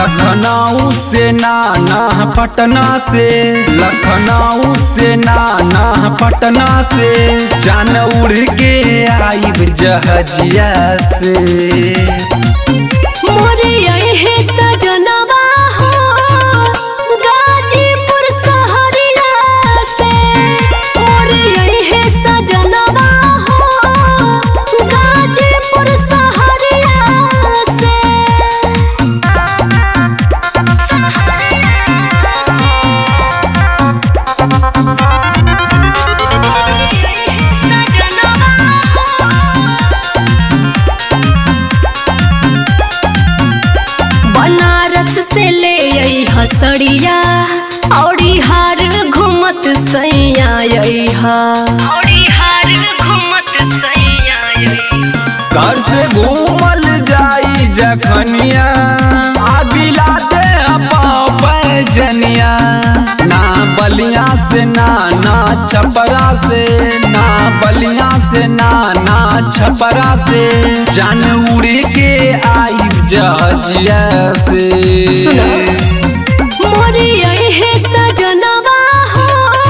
लखनऊ से नाना पटना से लखनऊ से नाना पटना से जान उड़ के आइब जहजिया से मोरे अहे सजनवा हो गाजीपुर सहरिया से मोरे अहे सजनवा हो गाजीपुर सहरिया से बनारस से ले आई हसड़िया औरी हार घूमत सैया हा औरी हार घूमत सैया घर से घूमल जाई जखनिया आदिला दे पैजनिया ना बलिया से ना ना छपरा से ना बलिया से ना ना छपरा से जान उड़ के आई जहजिया से सुनो। मोरे अहे सजनवा हो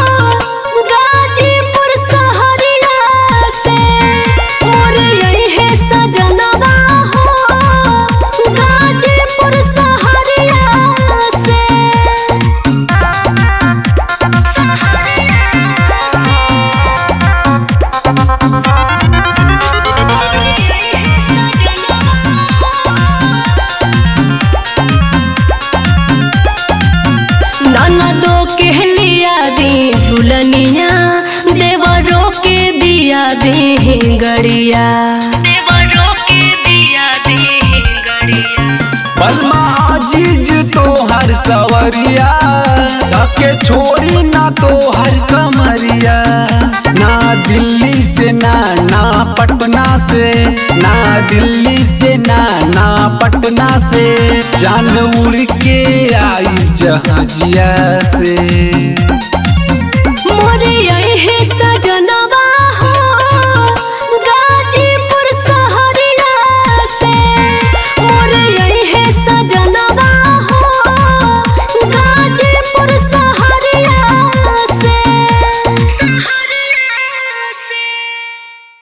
गाजीपुर सहरिया से मोरे अहे सजनवा हो गाजीपुर सहरिया से ननदो के लिया दी झुलनिया देवरो के दिया दी गड़िया देवरो के दिया दी गड़िया बलमा अजीज तो हर सवरिया के छोड़ी ना तो हर कमरिया ना दिल्ली से ना ना पटना से ना दिल्ली से ना ना पटना से जान उड़ के आई जहाजिया से